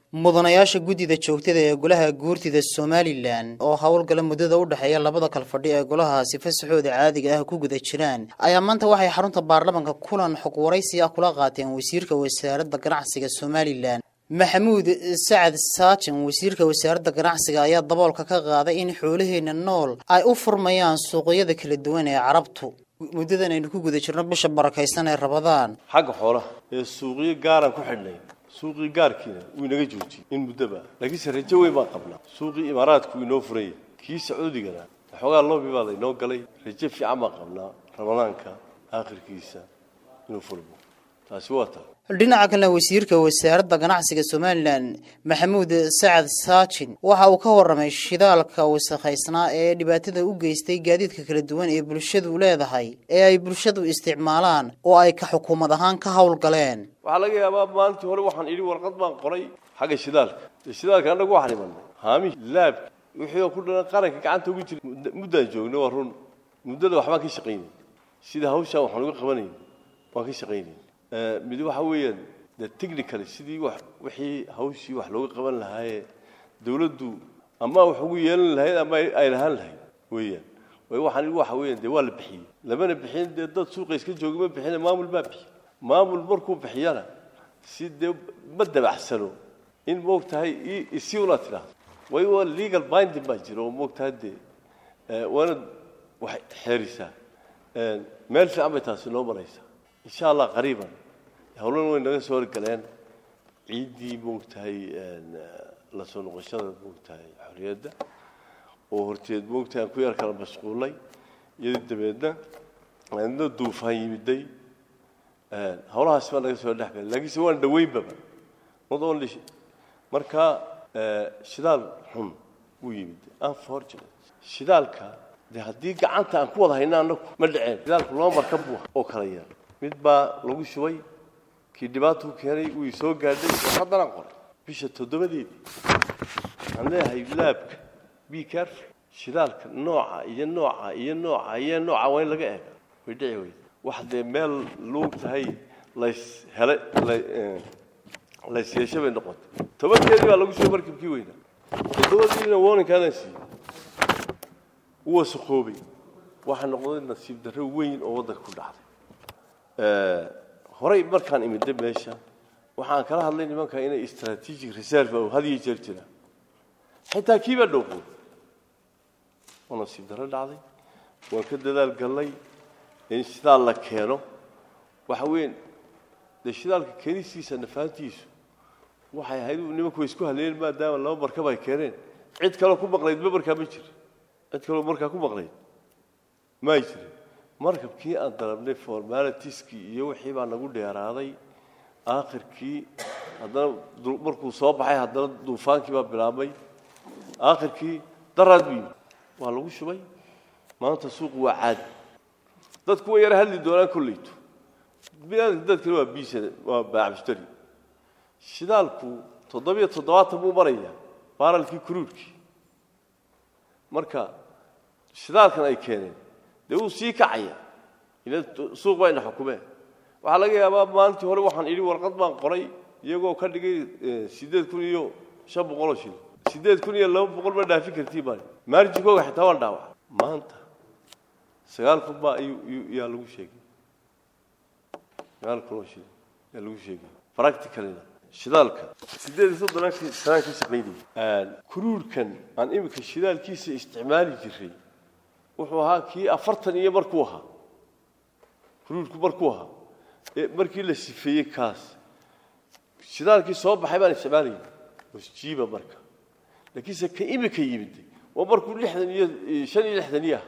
mudanayaasha guddida joogtada ee golaha guurtida somalilan oo howlgala muddada u dhexeeya labada kalfadhi ee golahaasi fasaxooda caadiga ah ku guda jiraan ayaa maanta waxay xarunta baarlamanka kulan xog waraysi ah kula qaateen wasiirka wasaaradda ganacsiga somalilan maxamuud sacad saajin wasiirka wasaaradda ganacsiga ayaa daboolka ka qaaday in xoolaheena nool ay u furmayaan suuqyada kala duwan ee carabtu muddadan aynu ku guda jirno bisha barakaysan ee rabadaan xagga xoolaha ee suuqyo gaaraan ku xidhnay suuqii gaarkiina wuu inaga joojiyey in muddoba laakiinse rajo weyn baan qabnaa suuqii imaaraadku wuu inoo furanya kii sacuudigana waxoogaa loobi baa laynoo galay rajo fiican baan qabnaa ramadaanka aakhirkiisa inuu furmo taasi waa taa dhinaca kalena wasiirka wasaaradda ganacsiga somalilan maxamuud sacad saajin waxa uu ka warramay shidaalka wasakhaysnaa ee dhibaatada u geystay gaadiidka kala duwan ee bulshadu leedahay ee ay bulshadu isticmaalaan oo ay ka xukuumad ahaan ka howlgaleen waxaa laga yaabaa maalintii hore waxaan idhi warqad baan qoray xagga shidaalka dee shidaalka annagu waxaan imanay haamihi laabki wixii oo ku dhalan qaranka gacanta ugu jira muddaan joogna waa run muddada waxbaan ka shaqaynay sida hawshaan waxaan uga qabanayna waan ka shaqaynay mid waxa weeyaan de technically sidii wax wixii hawshii wax looga qaban lahaayee dawladdu ama wax ugu yeelan lahayd ama ay lahaan lahayd weeyaan way waxaan idhi waxa weeyaan dee waa la bixiyey lamana bixin dee dad suuqa iska jooga ma bixina maamul baa bixiy maamul markuu bixiyana si dee ma dabacsano in moogtahay isi una tidhaahdo way waa legal binding baa jira oo moogtahay dee waana wax xeerisaa meel fiican bay taasi noo maraysaa insha allah qariiban howlan way naga soo horgaleen ciiddii moogtahay la soo noqoshada moogtahay xorriyadda oo horteed moogtahay aan ku yar kala mashquulay iyadii dabeedna adna duufaan yimiday howlahaas baa naga soo dhex galay laakiinse waan dhaweynbaba not only marka shidaal xun wuu yimid unfortunate shidaalka de haddii gacanta aan ku wada hayna anaku ma dhaceen shidaalku laba markab buu oo kala yar mid baa lagu shubay kii dhibaatuu keenay wuu soo gaadhay haddanaan qoray bisha toddobadeedii waxaan leeyahay laabka be careful shidaalka nooca iyo nooca iyo nooca iyo nooca waa in laga eega way dhici weyda wax dee meel luug tahay lays hele lays yeesho bay noqotay tobankeedii baa lagu shubay markabkii weynaa toddobadiina warninkaanaan siiyey u wasaqoobay waxaa noqday nasiib darro weyn oo waddanka ku dhacday horey markaan imida meesha waxaan kala hadlay nimanka inay strategic reserve oo had iyo jeer jira xitaa kiibaa dhowqoy oo nasiib darro dhacday waan ka dadaal gallay in shidaal la keeno waxa weyn dee shidaalka keenistiisa nafaantiisu waxay ahayd nimanku way isku haleeyeen maadaama laba markab ay keeneen cid kaloo ku maqnayd ma markaa ma jiro cid kaloo markaa ku maqnayd ma ay jirin markabkii aan dalabnay formalitiskii iyo wixii baa nagu dheeraaday aakhirkii haddana markuu soo baxay haddana duufaankii baa bilaabmay aakhirkii daraad buu yimi waa lagu shubay maanta suuqu waa caadi dadku way yara hadli doonaan kolleyto binaadamka dadkana waa biisa waa baacmushtari shidaalku toddobiyo toddobaatan buu marayaa baaralkii kuruurkii marka shidaalkan ay keeneen dee wuu sii kacaya ila suuq bayna xukumeen waxaa laga yaabaa maalintii hore waxaan idhi warqad baan qoray iyagoo ka dhigay siddeed kun iyo shan boqoloo shil siddeed kun iyo laba boqol ma dhaafin kartiin baan maarjinkooga xitaa waan dhaawac maanta sagaal kun baa yaa lagu sheegay sagaal kun oo shil yaa lagu sheegay practicalina shidaalka siddeed iyo soddonankii sanaan ka shaqaynayay kuruurkan aan iminka shidaalkiisa isticmaali jiray wuxuu ahaa kii afartan iyo markuu ahaa kuruurku markuu ahaa markii la sifeeyey kaas shidaalkii soo baxay baan isticmaalayay wasjiiba marka laakiinse ka imika yimid waa markuu lixdan iyo shan iyo lixdan iyo ah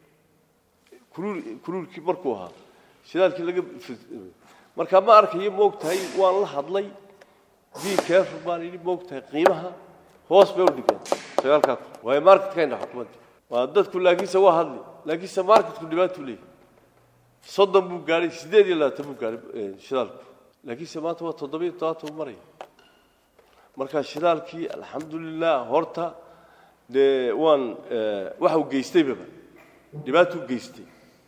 kuruur kuruurkii markuu ahaa shidaalkii laga marka ma arkayo moogtahay waan la hadlay be careful baan idhi moogtahay qiimaha hoos bay u dhigeen sagaalkaa kun waayo marketkayna xukumadda waa dadku laakiinse waa hadli laakiinse marketku dhibaatuu leeyahy soddon buu gaadhay siddeed iyo labaatan buu gaadhay shidaalku laakiinse maanta waa toddobiyo toddobaatan buu maraya marka shidaalkii alxamdulilah horta dee waan waxa uu geystaybaba dhibaatuu geystay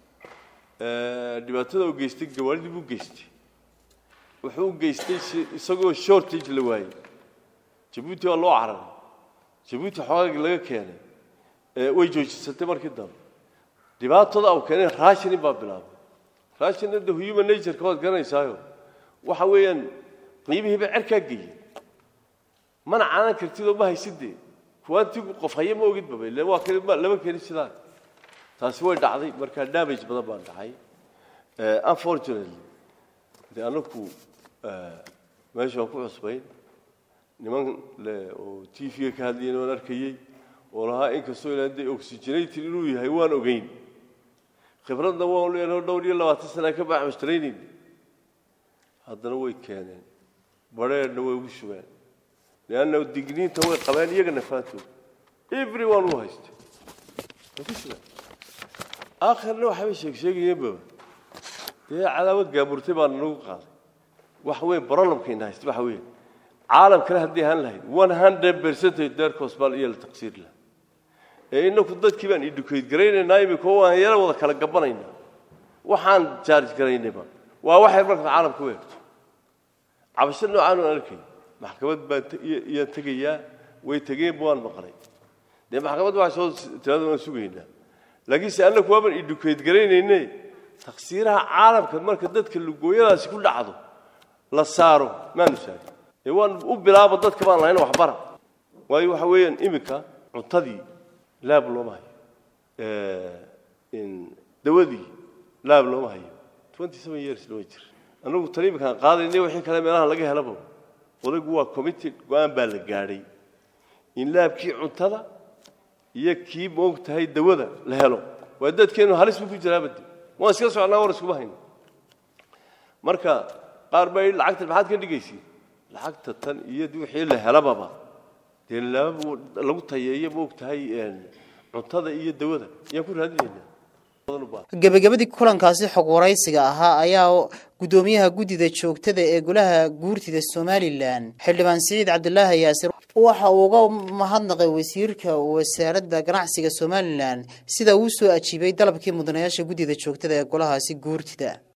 dhibaatada uu geystay gawaaridii buu geystay wuxuu u geystay isagoo shortage la waayey jabuuti waa loo cararay jabuuti xoogaagii laga keenay way joojisatay markii dambe dhibaatada u keenay raashinin baa bilaabay raashinna de human natureka waad garanaysaayo waxa weeyaan qiimihiiba cerkaa geeyey mana caanan kartidoo ma haysidee kuwaantigu qof haye ma ogid baba ilan waa kale lama keeni sidaan taasi way dhacday markaa damage badan baan dhacay unfortunately de anaku meesha waan ku cusbayn niman le oo t v-ga ka hadlayeen waan arkayey oo lahaa inkastoo ilaa de oxygenated inuu yahay waan ogeyn khibradna waan leenaho dhowr iyo labaatan sana ka baaxmashtaraynayn haddana way keeneen badheerna way ugu shugeen leanna digniinta way qabeen iyagana faantooda every one u haysta way ku shugeen aakhirna waxbay sheeg sheegayeenba dee cadaawad gaamurtay baa nagu qaaday waxa weeye problemkayna haysta waxa weeye caalamkana haddii ahaan lahayd one hundred percentage deerkoos baa iyo la taqsiir laha ee inaku dadkii baan educate garaynaynaa imika waan yaro wada kala gabanaynaa waxaan charge garaynayba waa waxay marka caalamka u eegto cabasho noocaan aan arkay maxkamad baan iyaan tegayaa way tegeenba waan maqlay dee maxkamad waxaa soo tirada waan sugaynaa laakiinse annaku waaban educate garaynayne taqsiiraha caalamka marka dadka lugooyadaasi ku dhacdo la saaro maanu saarin ee waan u bilaabo dadka baan lahayn waxbara waayo waxa weeyaan iminka cuntadii laab looma hayo dawadii laab looma hayo twenty seven years lama jir annagu tan iminkaan qaadayna wixii kale meelaha laga helaba odaygu waa committed go-aan baa la gaadhay in laabkii cuntada iyo kii moog tahay dawada la helo waa dadkeenu halis buu ku jiraabade waan iska socnaa war iskuma hayno marka qaar baa yidhi lacagtan maxaad ka dhigaysiin lacagta tan iyo wixii la helababa dee laaba lagu tayeeyo moog tahay cuntada iyo dawada ayaan ku raadinaynaa gebagabadii kulankaasi xog waraysiga ahaa ayaa guddoomiyaha guddida joogtada ee golaha guurtida somalilan xildhibaan siciid cabdulaahi yaasir waxa uu uga mahadnaqay wasiirka wasaaradda ganacsiga somalilan sida uu soo ajiibay dalabkii mudanayaasha guddida joogtada ee golahaasi guurtida